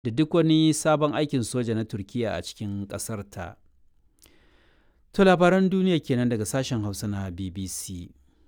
da duk wani sabon aikin soja na Turkiyya a cikin ƙasarta. To labaran duniya kenan daga sashen Hausa na BBC.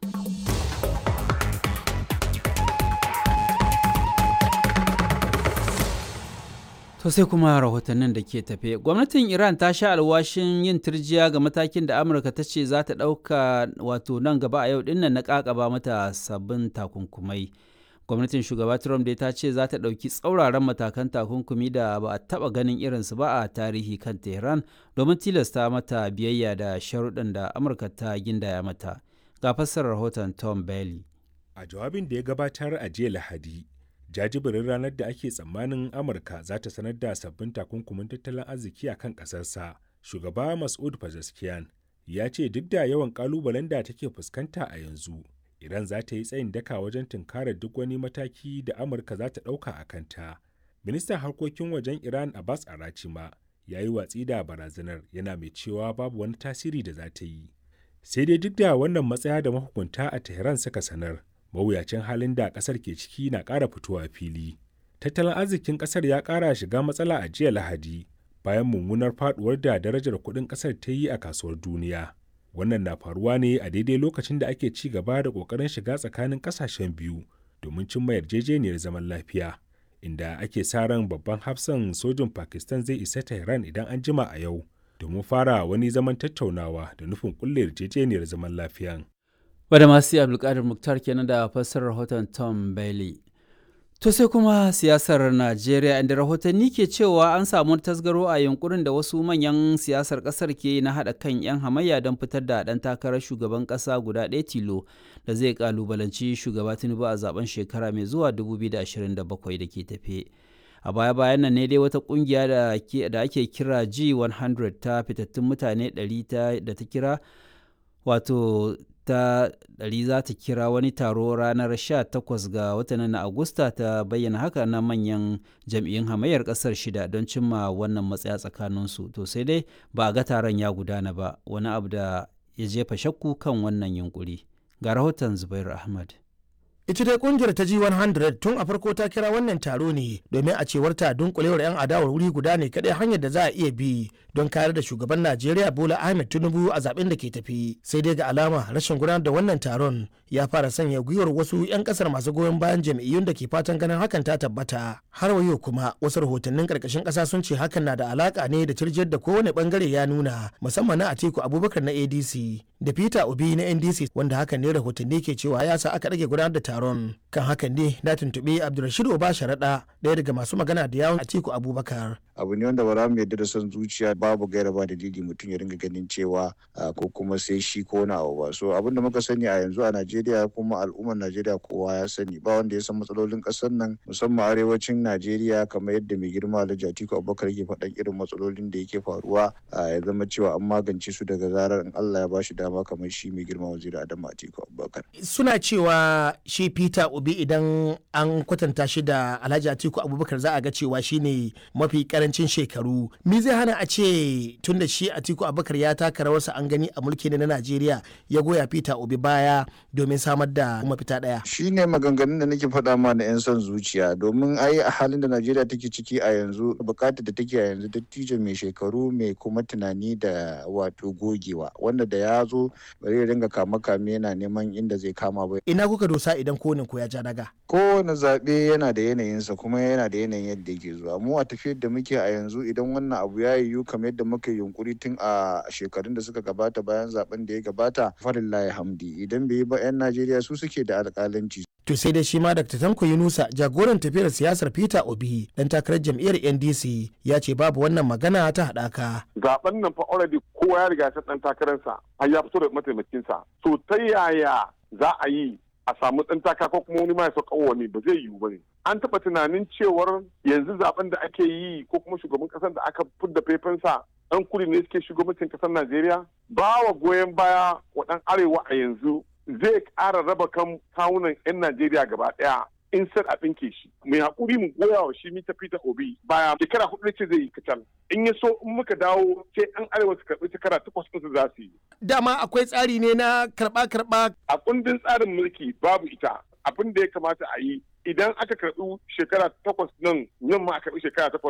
To sai kuma rahotannin da ke tafe. Gwamnatin Iran ta sha alwashin yin turjiya ga matakin da Amurka ta ce za ta ɗauka wato nan gaba a yau dinnan na ƙaƙaba mata sabbin takunkumai. Gwamnatin shugaba Trump dai ta ce za ta ɗauki tsauraran matakan takunkumi da ba a taɓa ganin irinsu ba a tarihi kan Tehran domin tilasta mata biyayya da sharuɗan da Amurka ta gindaya mata. Ga fassarar rahoton Tom Bailey. A jawabin da ya gabatar a jiya Lahadi, jajibirin ranar da ake tsammanin amurka za ta sanar da sabbin takunkumin tattalin arziki a kan ƙasarsa shugaba mas'ud pezeshkian ya ce duk da yawan ƙalubalen da take fuskanta a yanzu iran za ta yi tsayin daka wajen tunkarar duk wani mataki da amurka za ta ɗauka a kanta ministan harkokin wajen iran abbas arachima ya yi watsi da barazanar yana mai cewa babu wani tasiri da za ta yi sai dai duk da wannan matsaya da mahukunta a tehran suka sanar mawuyacin halin da kasar ke ciki na ƙara fitowa fili. Tattalin arzikin kasar ya ƙara shiga matsala a jiya Lahadi bayan mummunar faduwar da darajar kuɗin kasar ta yi a kasuwar duniya. Wannan na faruwa ne a daidai lokacin da ake ci gaba da ƙoƙarin shiga tsakanin ƙasashen biyu domin cimma yarjejeniyar zaman lafiya. Inda ake sa ran babban hafsan sojin Pakistan zai isa Tehran idan an jima a yau domin fara wani zaman tattaunawa da nufin kulle yarjejeniyar zaman lafiyan. wadda masu abdulkadir muktar kenan da fassarar rahoton tom bailey to sai kuma siyasar najeriya inda rahotanni ke cewa an samu tasgaro a yunkurin da wasu manyan siyasar kasar ke na haɗa kan 'yan hamayya don fitar da ɗan takarar shugaban ƙasa guda ɗaya tilo da zai kalubalanci shugaba tinubu a zaben shekara mai zuwa 2027 da ke tafe a baya-bayan nan ne dai wata kungiya da ake kira g100 ta fitattun mutane 100 da ta kira wato ta ɗari za ta kira wani taro ranar 18 ga watan na Agusta ta bayyana haka na manyan jam'iyyun hamayyar ƙasar shida don cimma wannan matsaya tsakaninsu. To sai dai ba a ga taron ya gudana ba wani abu da ya jefa shakku kan wannan yunkuri. Ga rahoton Zubair Ahmad. ita dai kungiyar ta G100 tun a farko ta kira wannan taro ne domin a cewar ta dunkulewar 'yan adawar wuri guda ne kadai hanyar da za a iya bi don kayar da shugaban Najeriya Bola Ahmed Tinubu a zaben da ke tafi sai dai ga alama rashin gudanar da wannan taron ya fara sanya gwiwar wasu 'yan kasar masu goyon bayan jam'iyyun da ke fatan ganin hakan ta tabbata har wayo kuma wasu rahotannin karkashin kasa sun ce hakan na da alaka ne da tirjiyar da kowane bangare ya nuna musamman na Atiku Abubakar na ADC da Peter Obi na NDC wanda hakan ne rahotanni ke cewa ya sa aka rage gudanar da taron kan hakan ne na tuntuɓi abdulrashid oba sharaɗa ɗaya daga masu magana da yawon atiku abubakar abu ne wanda ba za mu yarda da son zuciya babu gaira ba dalili mutum ya ringa ganin cewa ko kuma sai shi ko na abu ba so abinda muka sani a yanzu a najeriya kuma al'ummar najeriya kowa ya sani ba wanda ya san matsalolin ƙasar nan musamman arewacin najeriya kamar yadda mai girma alhaji atiku abubakar yake faɗan irin matsalolin da yake faruwa ya zama cewa an magance su daga zarar in allah ya bashi dama kamar shi mai girma waziri adamu atiku abubakar suna cewa shi peter obi idan an kwatanta shi da alhaji atiku abubakar za a ga cewa shine mafi karancin shekaru me zai hana a ce tun da shi atiku abubakar ya taka rawarsa an gani a mulki na najeriya ya goya peter obi baya domin samar da mafita daya shine maganganun da nake faɗa ma na 'yan son zuciya domin ai a halin da najeriya take ciki a yanzu bukatar da take a yanzu dattijo mai shekaru mai kuma tunani da wato gogewa wanda da ya zo bari ya dinga kama kame yana neman inda zai kama ba ina kuka dosa idan kowane ko ya ja daga kowane zaɓe yana da yanayinsa kuma yana da yanayin yadda yake zuwa mu a tafiyar da muke a yanzu idan wannan abu ya yiwu kamar yadda muka yunkuri tun a shekarun da suka gabata bayan zaben da ya gabata farillahi hamdi idan bai yi ba 'yan najeriya su suke da alƙalanci to sai dai shi ma dr tanko yunusa jagoran tafiyar siyasar peter obi dan takarar jam'iyyar ndc ya ce babu wannan magana ta haɗaka zaben nan fa already kowa ya riga dan takararsa har ya fito da mataimakinsa to ta yaya za a yi a samu ɗan taka ko kuma wani ma ya sauka wani ba zai yiwu ba ne. An taɓa tunanin cewar yanzu zaben da ake yi ko kuma shugaban ƙasar da aka fidda faifansa ɗan kuri ne suke shugabancin ƙasar Najeriya? Ba wa goyon baya wa ɗan arewa a yanzu zai ƙara raba kan kawunan 'yan Najeriya gaba ɗaya in sai a ɗinke shi mai haƙuri mu goya wa shi mita Peter Obi baya shekara hudu ce zai yi kacal in ya so in muka dawo sai an arewa su karɓi shekara takwas ɗinsu za su yi. Dama akwai tsari ne na karɓa-karɓa. A kundin tsarin mulki babu ita abin da ya kamata a yi idan aka karɓi shekara takwas nan nan ma a karɓi shekara takwas